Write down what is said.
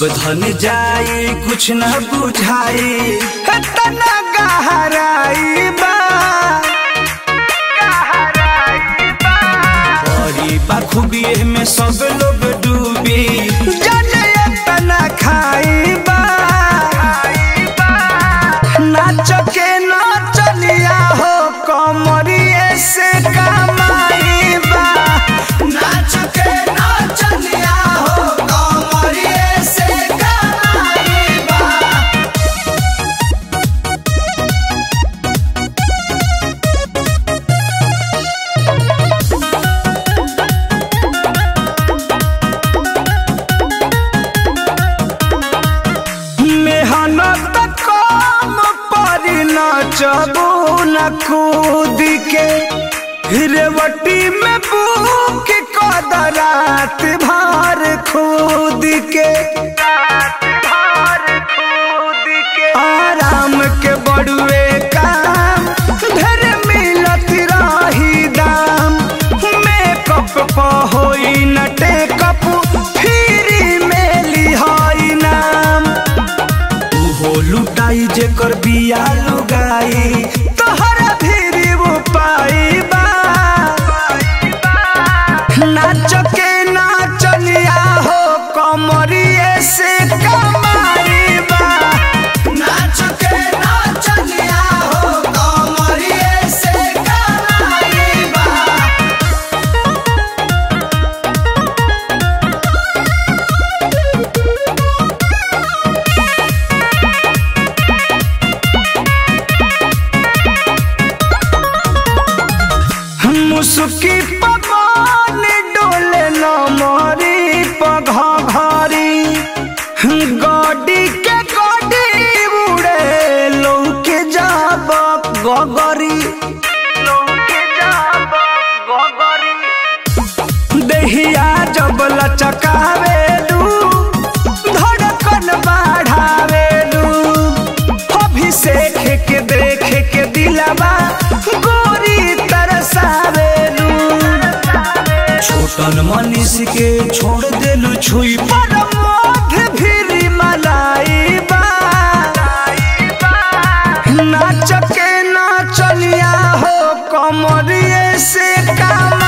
सब धन जाई कुछ न बुझाई तना गहराई बा बड़ी बखूबी में सब लोग डूबी जाने तना खाई बा नाच के नाचनिया हो कमरिए से कमाई बा नाच के नाचनिया हो कमरिए से कमाई बा मेहनत कम पर नचबू न कूद के रेवटी में बुक कदरात भार खूद के आराम के बड़ुए काम ढेर मिलत रही दाम मेकअप प होई न टेकअप फ्री में लिहाई नाम उहो लुटाई जेकर बिया लुगाई तोहरा फिर वो पाई बा नाच के नाचनिया हो कमरिए से कमाई बा नाच के नाचनिया हो कमरिए से कमाई बा मुसुकी पवन डोले न मरी पघ घरी गडी के गडी उड़े लौके जाब गगरी लौके जाब गगरी देहिया जब लचकावेलू धड़कन बढ़ावेलू अभिषेक के देख के दिलवा गोरी तरसावेलू छोटन मनीष के छोड़ देलू छुई पर मोघ भी मलाई बा नाच के नाचनिया हो कमरिए से काम